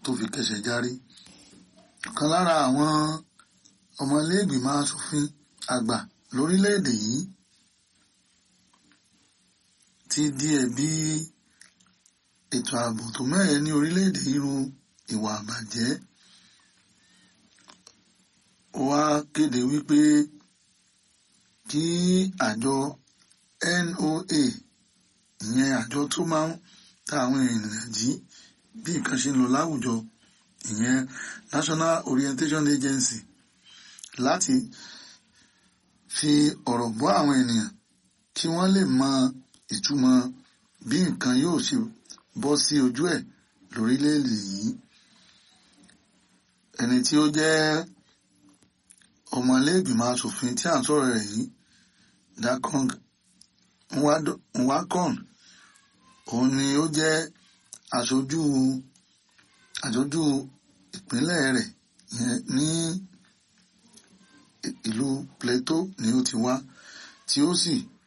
tó fi kẹsẹ̀ járí ọ̀kan lára àwọn ọmọlẹ́gbìmọ̀ asòfin àgbà lórílẹ̀‐èdè yìí ti di ẹ̀bi ètò ààbò tó mẹ́rẹ̀ẹ́ ní orílẹ̀‐èdè irú ìwà àbàjẹ́ ó wá kéde wípé kí àjọ NOA ìyẹn àjọ tó máa ń ta àwọn ènìyàn jí bí nǹkan ṣe ń lọ láwùjọ ìyẹn National Orientation Agency láti fi ọ̀rọ̀ bọ́ àwọn ènìyàn kí wọ́n lè mọ ìtumọ̀ bí nǹkan yóò ṣe bọ́ sí ojú ẹ̀ lórílẹ̀‐èdè yìí ẹni tí ó jẹ́ ọmọlẹ́gbìmọ̀ asòfin tí à ń sọ̀rọ̀ rẹ̀ yìí Dakong Nwakon òun ni ó jẹ́ aṣojú aṣojú ìpínlẹ̀ rẹ̀ ní ìlú Plateau ni ó ti wá tí ó sì